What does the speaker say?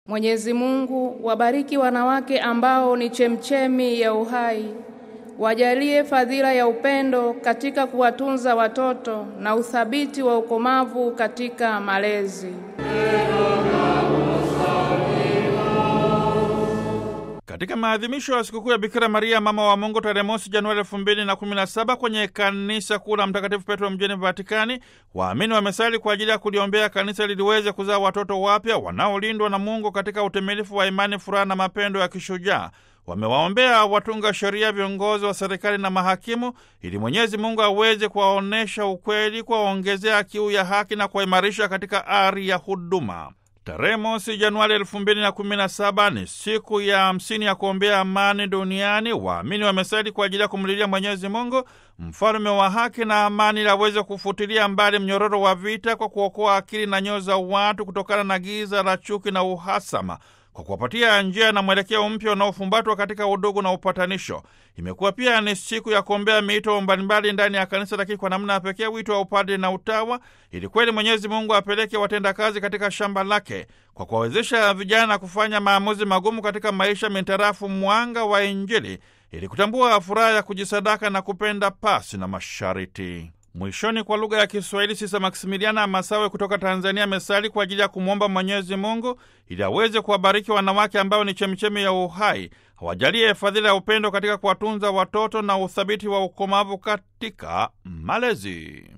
Mwenyezi Mungu wabariki wanawake ambao ni chemchemi ya uhai, wajalie fadhila ya upendo katika kuwatunza watoto na uthabiti wa ukomavu katika malezi. Katika maadhimisho ya sikukuu ya Bikira Maria mama wa Mungu tarehe mosi Januari elfu mbili na kumi na saba kwenye kanisa kuu la Mtakatifu Petro mjini Vatikani, waamini wamesali kwa ajili ya kuliombea kanisa liliweze kuzaa watoto wapya wanaolindwa na Mungu katika utimilifu wa imani, furaha na mapendo ya kishujaa. Wamewaombea watunga sheria, viongozi wa serikali na mahakimu, ili Mwenyezi Mungu aweze kuwaonyesha ukweli, kuwaongezea kiu ya haki na kuwaimarisha katika ari ya huduma. Tarehe mosi Januari elfu mbili na kumi na saba ni siku ya hamsini ya kuombea amani duniani. Waamini wamesali kwa ajili ya kumlilia Mwenyezi Mungu, mfalme wa haki na amani, ili aweze kufutilia mbali mnyororo wa vita kwa kuokoa akili na nyoyo za watu kutokana na giza la chuki na uhasama kwa kuwapatia njia na mwelekeo mpya unaofumbatwa katika udugu na upatanisho. Imekuwa pia ni siku ya kuombea miito mbalimbali ndani ya kanisa, lakini kwa namna ya pekee wito wa upadre na utawa, ili kweli Mwenyezi Mungu apeleke watendakazi katika shamba lake kwa kuwawezesha vijana kufanya maamuzi magumu katika maisha mintarafu mwanga wa Injili, ili kutambua furaha ya kujisadaka na kupenda pasi na mashariti. Mwishoni, kwa lugha ya Kiswahili, Sisa Maksimiliana Masawe kutoka Tanzania amesali kwa ajili ya kumwomba Mwenyezi Mungu ili aweze kuwabariki wanawake ambao ni chemichemi ya uhai, awajalie fadhila ya upendo katika kuwatunza watoto na uthabiti wa ukomavu katika malezi.